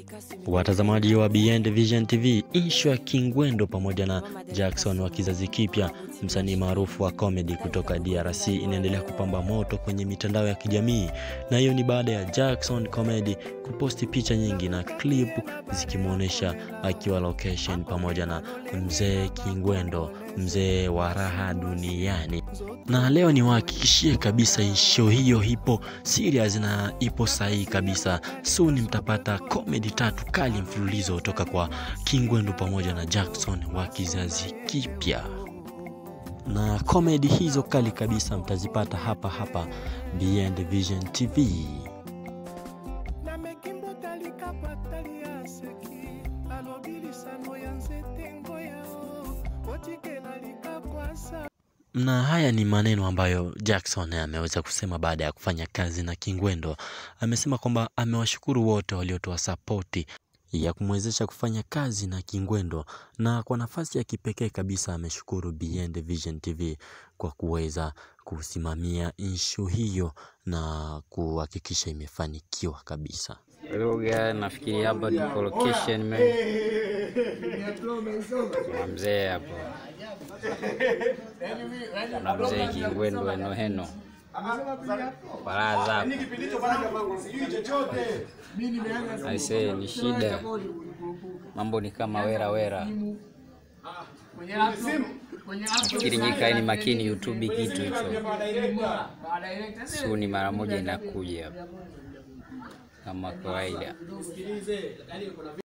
Watazamaji wa Beyond Vision TV, ishu ya Kingwendo pamoja na Jackson wa kizazi kipya, msanii maarufu wa comedy kutoka DRC inaendelea kupamba moto kwenye mitandao ya kijamii, na hiyo ni baada ya Jackson Comedy kuposti picha nyingi na clip zikimwonyesha akiwa location pamoja na mzee Kingwendo, mzee wa raha duniani. Na leo niwahakikishie kabisa ishu hiyo ipo serious na ipo sahihi kabisa. Soon mtapata comedy tatu kali mfululizo kutoka kwa Kingwendu pamoja na Jackson wa kizazi kipya, na comedy hizo kali kabisa mtazipata hapa hapa Beyond Vision TV. na mekimbo talika patali ya seki alobi lisano ya nzete ngoyao otikela likakwasa Na haya ni maneno ambayo Jackson ameweza kusema baada ya kufanya kazi na Kingwendo. Amesema kwamba amewashukuru wote waliotoa sapoti ya kumwezesha kufanya kazi na Kingwendo, na kwa nafasi ya kipekee kabisa ameshukuru Beyond Vision TV kwa kuweza kusimamia inshu hiyo na kuhakikisha imefanikiwa kabisa. lugha nafikiri hapa tuko location me na mzee hapo na mzee Kingwendu eno heno baraza hapo aisee, ni shida, mambo ni kama wera wera. Nafikiri nyikaeni makini YouTube kitu hicho suni mara moja inakuja kama kawaida.